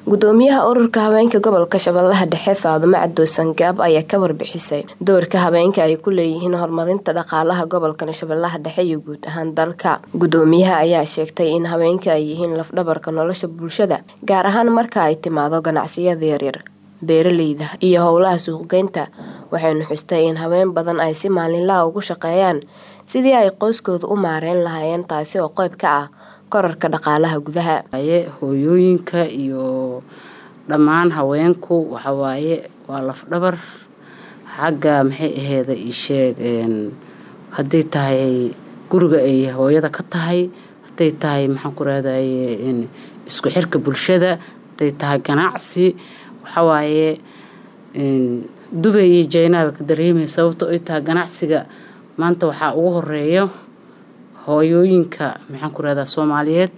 gudoomiyaha ururka haweenka gobolka shabeellaha dhexe faadumo cabdo sangaab ayaa ka warbixisay doorka haweenka ay ku leeyihiin horumarinta dhaqaalaha gobolkan shabeellaha dhexe iyo guud ahaan dalka gudoomiyaha ayaa sheegtay in haweenka ay yihiin lafdhabarka nolosha bulshada gaar ahaan marka ay timaado ganacsiyada yaryar beeraleyda iyo howlaha suuqgeynta waxaynu xustay in haween badan ay si maalinlaha ugu shaqeeyaan sidii ay qoyskooda u maareyn lahaayeen taasi oo qeyb ka ah korarka dhaqaalaha gudaha hooyooyinka iyo dhammaan haweenku waxawaaye waa lafdhabar xagga maxay aheeda isheeg hadday tahay guriga ay hooyada ka tahay hadday tahay maxaan ku rahdaye isku xirka bulshada hadday tahay ganacsi waxawaaye dubay iyo jaynaaba ka dareemaya sababto ay tahay ganacsiga maanta waxaa ugu horeeyo hooyooyinka maxaan ku rahdaa soomaaliyeed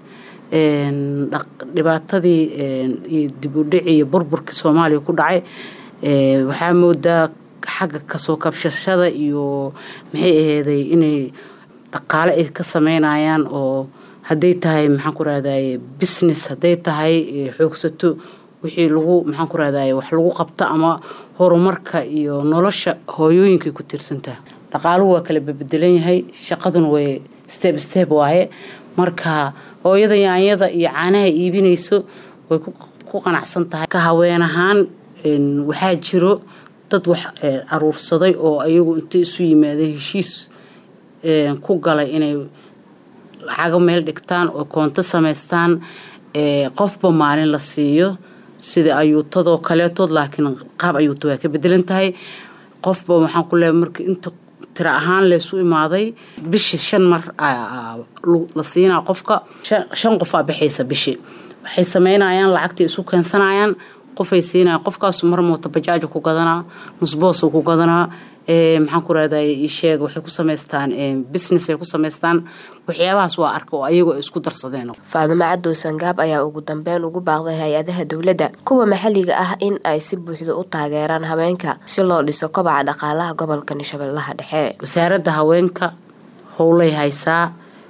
dhibaatadii iyo dibudhici iyo burburkii soomaaliya ku dhacay waxaa moodaa xagga kasoo kabshashada iyo maxay aheeday inay dhaqaale ay ka sameynayaan oo hadday tahay maxaan ku rahdaye business hadday tahay xoogsato wixii lagu maxaan ku rahdaye wax lagu qabto ama horumarka iyo nolosha hooyooyinkay ku tiirsantaha dhaqaaluhu waa kala bebedelan yahay shaqaduna way steb steb waaye marka hooyada yaanyada iyo caanaha iibinayso way ku qanacsan tahay ka haween ahaan waxaa jiro dad wax aruursaday oo ayagu intay isu yimaadeen heshiis ku galay inay lacago meel dhigtaan oo koonto samaystaan qofba maalin la siiyo sida ayuutadoo kaleetood laakiin qaab ayuuta waa ka bedelan tahay qofba waxaan ku leeay marka inta tira ahaan laysu imaaday bishii shan mar la siinaa qofka shan qofaa baxaysa bishii waxay sameynayaan lacagtii isu keensanayaan qofay siinayaan qofkaasu mar moota bajaajo ku gadanaa nusboosuu ku gadanaa maxaan ku rahday isheeg waxay ku samaystaan business ay ku samaystaan waxyaabahaas waa arka oo ayagu ay isku darsadeen faadumo cadow sangaab ayaa ugu dambeyn ugu baaqday hay-adaha dowladda kuwa maxalliga ah in ay si buuxda u taageeraan haweenka si loo dhiso kobaca dhaqaalaha gobolkan shabeellaha dhexe wasaaradda haweenka howlay haysaa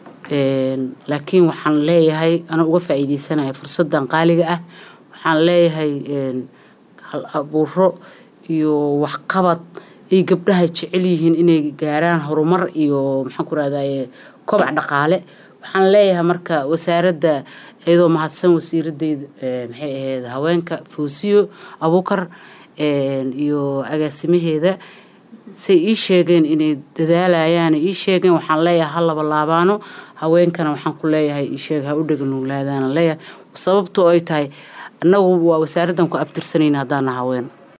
laakiin waxaan leeyahay ana uga faa-iideysanaya fursadan qaaliga ah waxaan leeyahay hal abuuro iyo waxqabad ay gabdhaha jecel yihiin inay gaaraan horumar iyo maxaan ku rahdaye kobac dhaqaale waxaan leeyahay marka wasaaradda iyadoo mahadsan wasiiradeyda maxay ahayd haweenka foosiyo abuukar iyo agaasimaheeda say ii sheegeen inay dadaalayaan ii sheegeen waxaan leeyahay ha laba laabaano haweenkana waxaan ku leeyahay iisheeg ha u dheganuglaadaan leeyahay sababtoo ay tahay annagu waa wasaaraddan ku abtirsanayna haddaana haween